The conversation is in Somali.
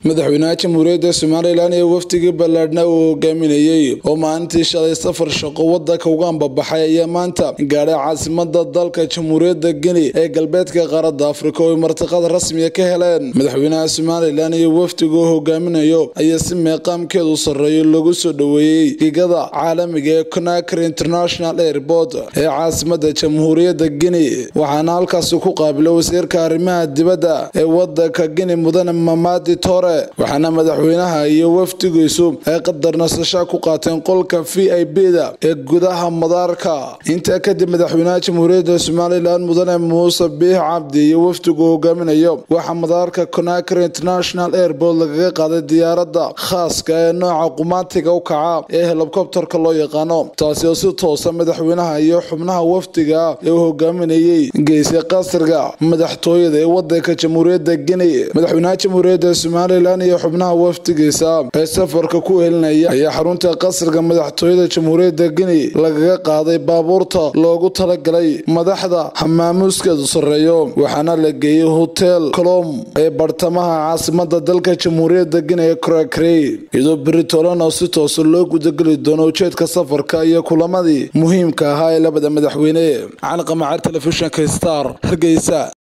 madaxweynaha jamhuuriyadda somalilan ee wafdigii ballaadhna uu hogaaminayey oo maalintii shalay safar shaqo wadanka uga ambabaxay ayaa maanta gaadhay caasimada dalka jamhuuriyadda geni ee galbeedka qaaradda afrika oo ay martiqad rasmiya ka heleen madaxweynaha somalilan iyo wafdiga uu hogaaminayo ayaa si meeqaamkeedu sarreeyo lagu soo dhoweeyey gigada caalamiga ee conakry international airport ee caasimada jamhuuriyadda geni waxaana halkaasi ku qaabila wasiirka arrimaha dibadda ee wadanka geni mudane mamadi tore waxaana madaxweynaha iyo wafdigiisu ay qadar nasasha ku qaateen qolka v i b da ee gudaha madaarka intaa kadib madaxweynaha jamhuuriyadda somalilan mudane muuse biix cabdi iyo wafdigu hogaaminayo waxaa madaarka conakry international airport lagaga qaaday diyaaradda khaaska ee nooca qumaatiga u kaca ee helikobterka loo yaqaano taasi oo si toosa madaxweynaha iyo xubnaha wafdiga ee uu hogaaminayey geysay qasriga madaxtooyada ee wadanka jamhuuriyadda geni madaxweynaha jamhuuriyadda somalilan iyo xubnaha wafdigiisa ee safarka ku helinaya ayaa xarunta qasriga madaxtooyada jamhuuriyadda geni lagaga qaaday baabuurta loogu talagalay madaxda hamaamuuskeedu sarreeyo waxaana la geeyey hotel colom ee bartamaha caasimada dalka jamhuuriyadda geni ee korakre iyadoo beritolan oo si toosa loo gudageli doono ujeedka safarka iyo kulamadii muhiimka ahaa ee labada madaxweyne cali qamacar telefishinka star hargeysa